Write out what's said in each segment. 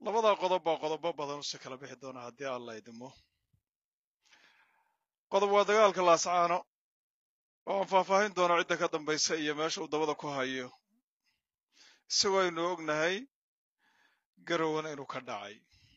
labadaa qodob baa qodobo badan use kala bixi doona haddii alla idimo qodob waa dagaalka laascaano oo aan faahfaahin doono cidda ka dambaysa iyo meesha uu dabada ku hayo isagoo aynu ognahay garowan inuu ka dhacay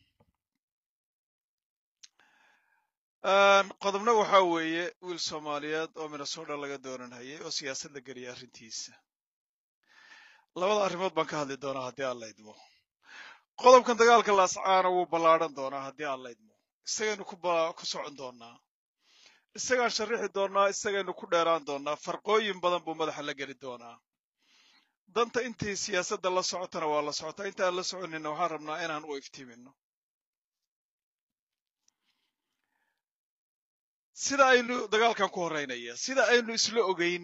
qodobna waxaa weeye wiil soomaaliyeed oo minnesota laga dooranhayay oo siyaasad la geliyay arrintiisa labada arrimood baan ka hadli doonaa haddii alla idmo qodobkan dagaalka laascaana wuu ballaadhan doonaa haddii alla idmo isagaynu ku socon doonaa isagaan sharrixi doonaa isagaynu ku dheeraan doonaa farqooyin badan buu madaxa la geli doonaa danta intii siyaasadda la socotana waa la socotaa inta aan la soconina waxaan rabnaa inaan u iftiimino sida aynu dagaalkan ku horraynaya sida aynu isla ogeyn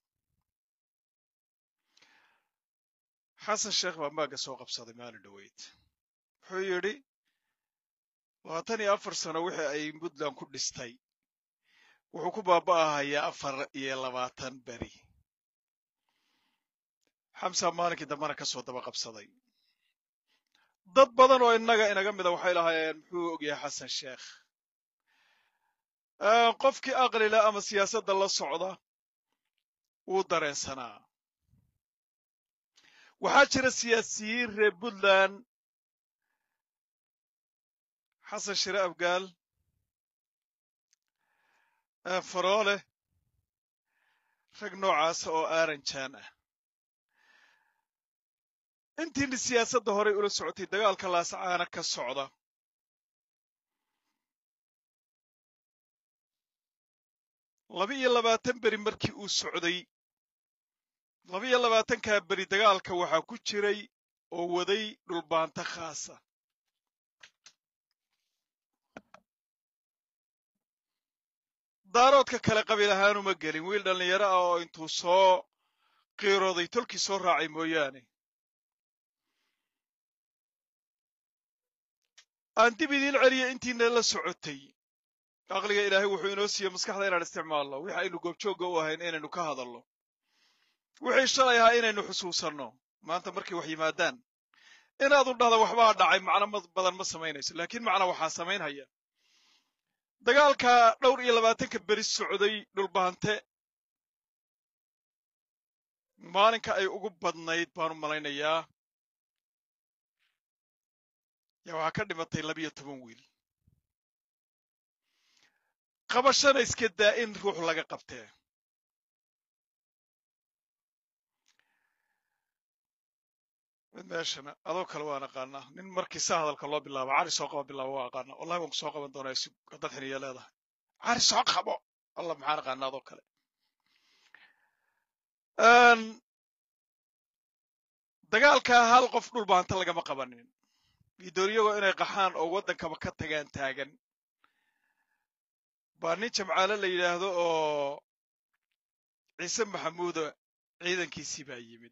xasan sheekh baa maagga soo qabsaday maalin dhoweyd wuxuu yidhi labaatan iyo afar sano wixii ay puntland ku dhistay wuxuu ku baaba'ahayaa afar iyo labaatan beri xamsa maalinkii dambena ka soo daba qabsaday dad badan oo innaga inaga mida waxay lahaayeen muxuu ogyahay xasan sheekh qofkii aqlila ama siyaasadda la socda wuu dareensanaa waxaa jira siyaasiyiin reer puntland xasan shire abgaal faroole rag noocaasa oo aaranjaan ah intiina siyaasadda horey ula socotay dagaalka laascaana ka socda laba iyo labaatan beri markii uu socday laba iyo labaatankaa beri dagaalka waxaa ku jiray oo waday dhulbaanto khaasa daaroodka kale qabiil ahaanuma gelin wiil dhallinyaro ah oo intuu soo qiirooday tolkii soo raacay mooyaane aan dib idiin celiya intiina la socotay aqliga ilaahay wuxuu inoo siiye maskaxda inaan isticmaalno wix aynu goobjoogga u ahayn inaynu ka hadalno wixii shalay ahaa inaynu xusuusanno maanta markay wax yimaadaan inaadu dhahda waxbaa dhacay macno badan ma samaynayso laakiin macna waxaa samaynhaya dagaalka dhowr iyo labaatanka beri socday dhulbaante maalinka ay ugu badnayd baanu malaynayaa yaa waxaa ka dhimatay labiyo toban wiil qabashana iska daa in ruux laga qabtee mid meeshana adoo kale waan aqaanaa nin markii saa hadalka loo bilaabo cari soo qaba bilaabo waa aqaana wallahi waan ku soo qaban doonaa si haddaad xiniya leedahay cari soo qabo allah maxaan aqaana adoo kale dagaalkaa hal qof dhulbaanta lagama qabanin gidooriyagoo inay qaxaan oo waddankaba ka tagaan taagan baa nin jamcaale la yidhaahdo oo ciise maxamuuda ciidankiisii baa yimid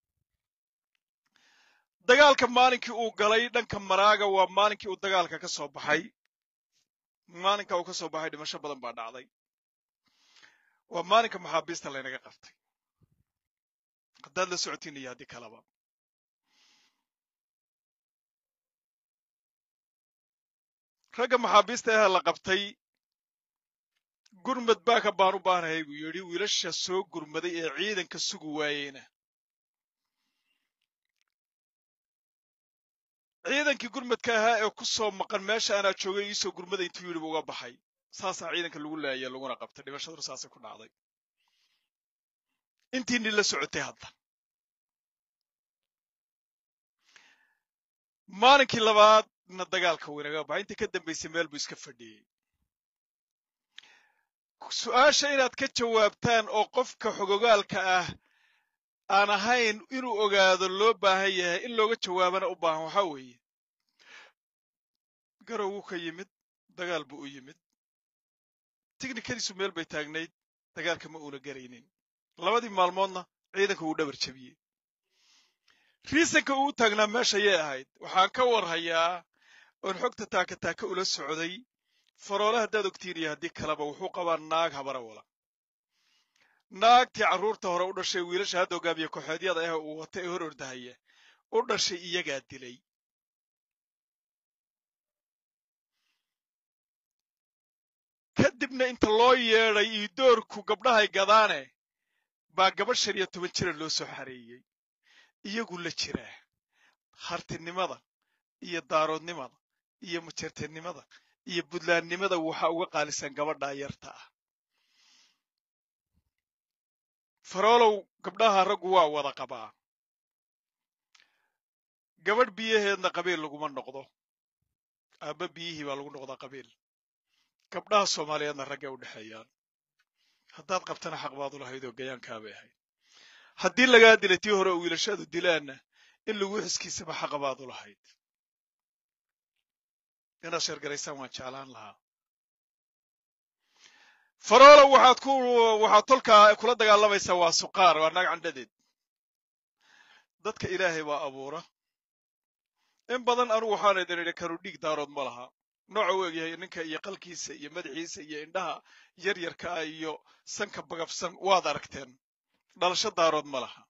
dagaalka maalinkii uu galay dhanka maraaga waa maalinkii uu dagaalka ka soo baxay maalinka uu ka soo baxay dhimasho badan baa dhacday waa maalinka maxaabiista laynaga qabtay haddaad la socotiin iyo haddii kaleba ragga maxaabiista ahee la qabtay gurmad baaka baan u baanahay buu yidhi wiilasha soo gurmaday ee ciidanka sugi waayeyna ciidankii gurmadka ahaa ee ku soo maqan meesha anaa joogay iisoo gurmada intuu yidhi bu uga baxay saasaa ciidanka lagu laaya laguna qabtay dhimashaduna saasay ku dhacday intiini la socotay hadda maalinkii labaadna dagaalka weynaga baxay intii ka dambaysay meel buu iska fadhiyey su-aasha inaad ka jawaabtaan oo qofka xogogaalka ah aan ahayn inuu ogaado loo baahan yahay in looga jawaabana u baahan waxaa weeye garow wuu ka yimid dagaal buu u yimid tignikadiisu meel bay taagnayd dagaalka ma uuna garaynin labadii maalmoodna ciidanka wuu dhabar jebiyey riisanka uu taagnaa meesha yay ahayd waxaan ka warhayaa oon xogta taaka taaka ula socday faroole haddaad ogtiin iyo haddii kaleba wuxuu qabaa naag habara wala naagtii carruurta hore u dhashay wiilasha hadda hogaamiye kooxeedyada ah uu wata ee hor ordahaya u dhashay iyagaa dilay kadibna inta loo yeedhay iyo doorku gabdhahay gadaane baa gabadh shan iyo toban jira loo soo xareeyey iyagu la jiraa hartinimada iyo daaroodnimada iyo majeerteennimada iyo buntlandnimada waxaa uga qaalisan gabadhaa yarta ah faroolow gabdhaha raggu waa wada qabaa gabadh biyaheedna qabiil laguma noqdo aabba biyihii baa lagu noqdaa qabiil gabdhaha soomaaliyeedna raggay u dhexeeyaan haddaad qabtana xaq baad u lahayd oo gayaankaabay ahayd haddii lagaa dilay tii hore oo wiilashadu dilaanna in lagu xiskiisaba xaqa baad u lahayd inaad sheergaraysaan waan jeclaan lahaa faroolow waxaad ku waxaad tolkaa kula dagaalamaysaa waa suqaar waa naag candhadeed dadka ilaahay baa abuura in badan anugu waxaan idin idhi kanu dhiig daarood ma laha nooca u egyahay ninka iyo qalkiisa iyo madaxiisa iyo indhaha yaryarka ah iyo sanka bagabsan waad aragteen dhalasho daarood ma laha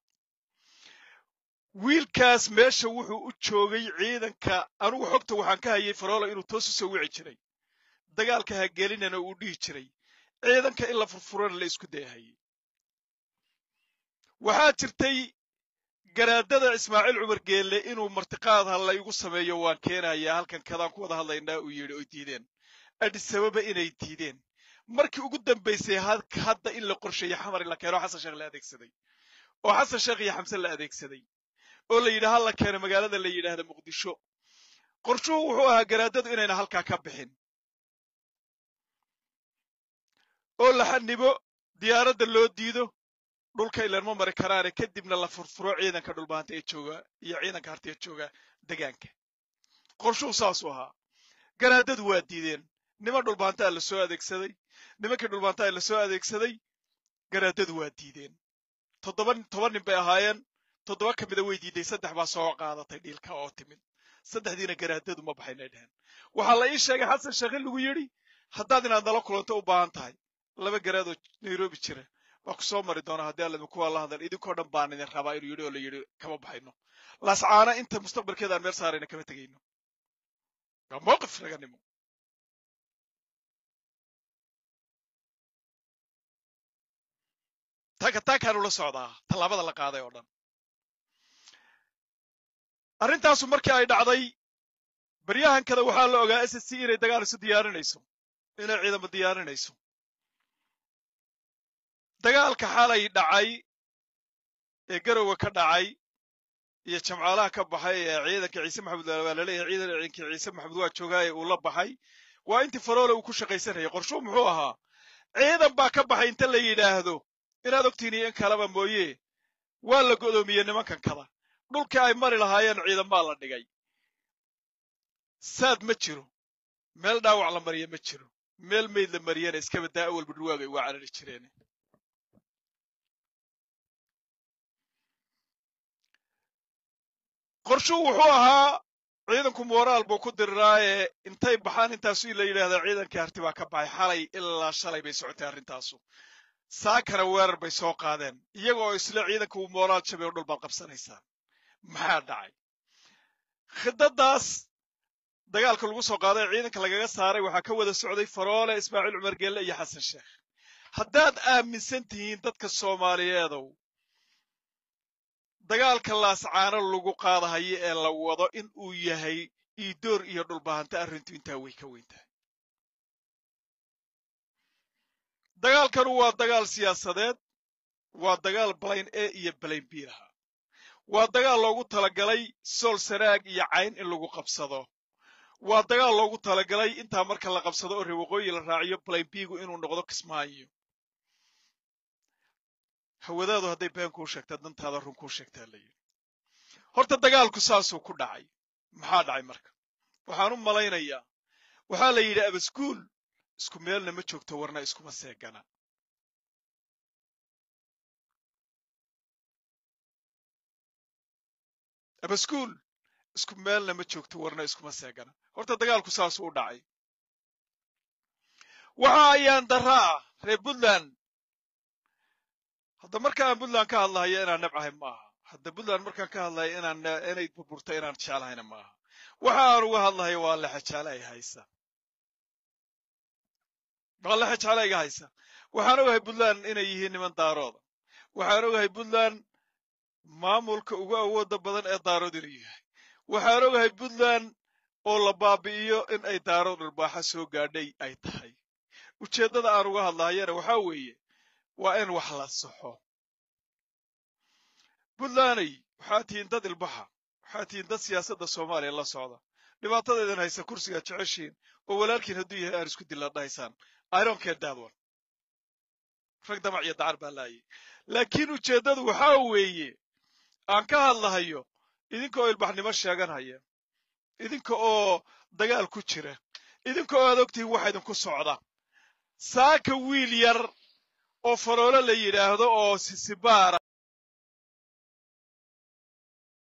wiilkaas meesha wuxuu u joogay ciidanka anugu xogta waxaan ka hayay faroolo inuu toos u soo wici jiray dagaalka ha gelinana uu dhihi jiray ciidanka in la furfurana la isku dayahayay waxaa jirtay garaadada ismaaciil cumar geelle inuu martiqaad ha la igu sameeyo waan keenayaa halkan kadaan ku wada hadlaynaa uu yidhi oy diideen adhisababa inay diideen markii ugu dambaysay hadda in la qorsheeyo xamar in la keeno xasan sheekh la adeegsaday oo xasan sheekh iyo xamse la adeegsaday oo la yidhi ha la keeno magaalada la yidhaahda muqdisho qorshuhu wuxuu ahaa garaadadu inayna halkaa ka bixin oo la xanibo diyaaradda loo diido dhulka ilaan ma mari karaane kadibna la furfuro ciidanka dhulbaanta ee jooga iyo ciidanka harti ee jooga degaanka qorshuhu saasuu ahaa garaadadu waa diideen niman dhulbaantaa la soo adeegsaday nimankii dhulbaantaa la soo adeegsaday garaadadu waa diideen toddoba toban nin bay ahaayeen toddoba ka mida way diiday saddex baa soo qaadatay dhiilka oo timid saddexdiina garaadadu ma baxaynay dheheen waxaa la ii sheegay xasan sheekh in lagu yidhi haddaad inaad nala kulanto u baahan tahay laba garaadoo nairobi jira waa ku soo mari doonaa haddii alla kuwa la hadlan idinkoo dhan baan idin rabaa inuu yidhi oo la yidhi kama baxayno laascaana inta mustaqbalkeeda aan meel saarayna kama tegayno waa mowqif raganimo taaka taakaanu la socdaa tallaabada la qaaday oo dhan arrintaasu markii ay dhacday baryahankada waxaa la ogaa s s c inay dagaal isu diyaarinayso inay ciidamo diyaarinayso dagaalka xalay dhacay ee garowe ka dhacay iyo jamcaalaha ka baxay ee ciidanka ciise maxamed waa laleeyahay ciidankii ciise maxamed waa joogaaye uu la baxay waa intii faroole uu ku shaqaysanayay qorshuu muxuu ahaa ciidan baa ka baxay inta la yidhaahdo inaad ogtiin iyo in kaleba mooye waa la go'doomiyey nimankan kada dhulkii ay mari lahaayeen ciidanbaa la dhigay saad ma jiro meel dhaawac la mariya ma jiro meel meyd la mariyana iskaba daa awalba dhurwaagay waa carari jireen qorshuu wuxuu ahaa ciidanku mooraal buu ku diriraaye intay baxaan intaasu la yidhaahdaa ciidankii harti baa ka baxay xalay ilaa shalay bay socotay arrintaasu saakana weerar bay soo qaadeen iyaga oo isle ciidanka uu mooraal jabay oo dhul baad qabsanaysaan maxaa dhacay khidadaas dagaalka lagu soo qaaday ciidanka lagaga saaray waxaa ka wada socday faroole ismaaciil cumar geelle iyo xasan sheekh haddaad aaminsan tihiin dadka soomaaliyeedow dagaalka laascaano lagu qaadahayo ee la wado in uu yahay iidoor iyo dhulbahanta arrintu intaa way ka weyn tahay dagaalkanu waa dagaal siyaasadeed waa dagaal balayn a iyo balayn b lahaa waa dagaal loogu talagalay sool sanaag iyo cayn in lagu qabsado waa dagaal loogu talagalay intaa marka la qabsado oo reewaqooyi la raaciyo balayn bigu inuu noqdo kismaayo hawadaadu hadday been kuu sheegtaa dantaada run kuu sheegtaa la yidhi horta dagaalku saasuu ku dhacay maxaa dhacay marka waxaan u malaynayaa waxaa la yidhi abaskuul isku meelna ma joogto warna iskuma seegana abaskuul isku meelna ma joogto warna iskuma seegana horta dagaalku saasuu u dhacay waxa ayaan daraa reer puntland hadda marka aan puntland ka hadlahayo inaan nabcahay ma aha hadda puntland markaan ka hadlayo inaan inay burburto inaan jeclahayna ma aha waxa aan uga hadlahayo waa lexa jeclahay haysa maqalexe jecla iga haysa waxaan ogahay puntland inay yihiin niman daarooda waxaan ogahay puntland maamulka ugu awooda badan ee daarood inuu yahay waxaan ogahay puntland oo la baabi'iyo in ay daarood dharbaaxa soo gaadhay ay tahay ujeeddada aan uga hadlahayana waxaa weeye waa in wax la saxo puntlanday waxaa tihiin dad ilbaxa waxaa tihiin dad siyaasadda soomaaliya la socda dhibaatadeedan haysa kursigaad jeceshiin oo walaalkiin hadduu yahay aan isku dilla dhahaysaan iron care that one rag damac iyo dacar baa laayay laakiin ujeeddadu waxaa weeye aan ka hadlahayo idinka oo ilbaxnimo sheeganhaya idinka oo dagaal ku jira idinka oo aad ogtihiin waxa idinku socda saaka wiil yar oo faroolo la yidhaahdo oo sisibaara